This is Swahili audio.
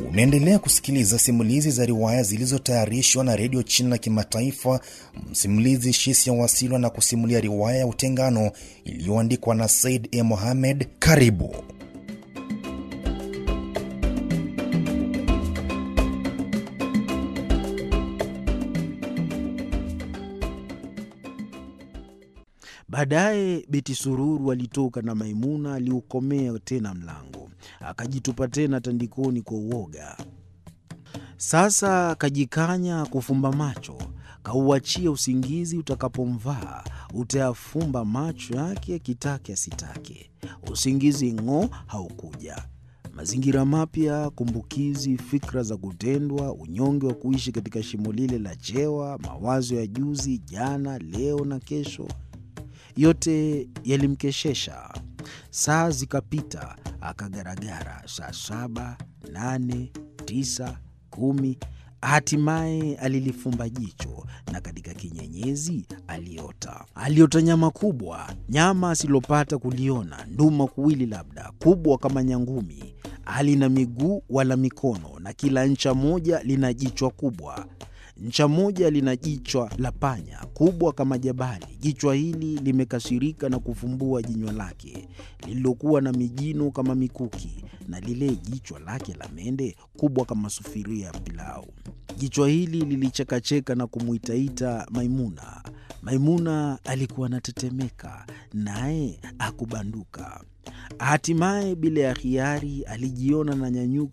Unaendelea kusikiliza simulizi za riwaya zilizotayarishwa na redio China Kimataifa. Msimulizi Shisia Wasilwa na kusimulia riwaya ya Utengano iliyoandikwa na Said E. Mohamed. Karibu. Baadaye Beti Sururu alitoka na Maimuna aliukomea tena mlango, akajitupa tena tandikoni kwa uoga. Sasa kajikanya kufumba macho, kauachia usingizi utakapomvaa, utayafumba macho yake akitake asitake. Usingizi ng'o haukuja. Mazingira mapya, kumbukizi, fikra za kutendwa, unyonge wa kuishi katika shimo lile la chewa, mawazo ya juzi, jana, leo na kesho yote yalimkeshesha. Saa zikapita, akagaragara. Saa saba, nane, tisa, kumi. Hatimaye alilifumba jicho, na katika kinyenyezi aliota. Aliota nyama kubwa, nyama asilopata kuliona, nduma kuwili, labda kubwa kama nyangumi. Halina miguu wala mikono, na kila ncha moja lina jichwa kubwa ncha moja lina jichwa la panya kubwa kama jabali. Jichwa hili limekasirika na kufumbua jinywa lake lililokuwa na mijino kama mikuki, na lile jichwa lake la mende kubwa kama sufuria ya pilau. Jichwa hili lilichekacheka na kumwitaita Maimuna. Maimuna alikuwa anatetemeka, naye akubanduka. Hatimaye bila ya hiari alijiona na nyanyuka